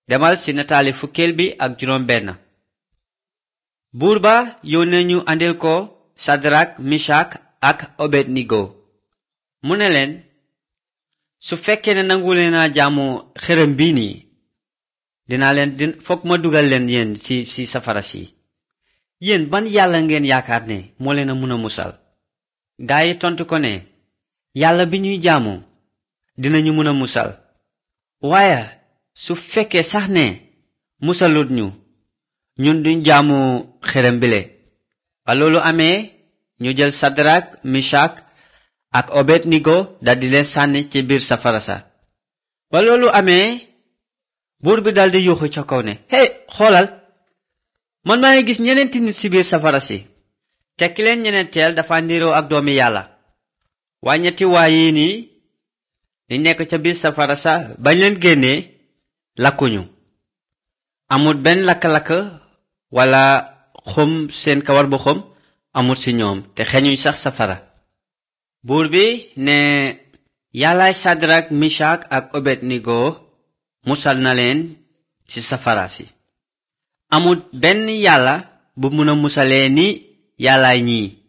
demal ci nataali fukkeel bi ak juróom benn buur ba yónnee ñu andil ko sadrak misak ak obednigo mu ne leen su fekkee ne nangu leen a jaamu xërëm bii nii dinaa leen din fokk ma dugal leen yéen ci ci safara si yéen ban yàlla ngeen yaakaar ne moo leen a mun a musal gaa yi tontu ko ne yàlla bi ñuy jaamu dinañu mun a musal waaye su fekkee sax ne musalut ñu ñun duñ jaamu xërëm bile ba loolu amee ñu jël sadrak misak ak obednigo daldi leen sànni ci biir safara sa ba loolu amee buur bi daldi yuuxu ca kaw ne hey xoolal man maa ngi gis ñeneenti nit ci biir safara si te ki leen ñeneenteel dafa niroo ak doomi yàlla waa ñetti waa yii nii di nekk ca biir safara sa bañ leen génnee lakkuñu amut benn lakk-lakk wala xom seen kawar bu xom amut ci ñoom te xeñuñ sax safara buur bi ne yàllaay sadrak misak ak obednigo musal na leen ci safara si amut benn yàlla bu mun a musalee ni yàllaay ñii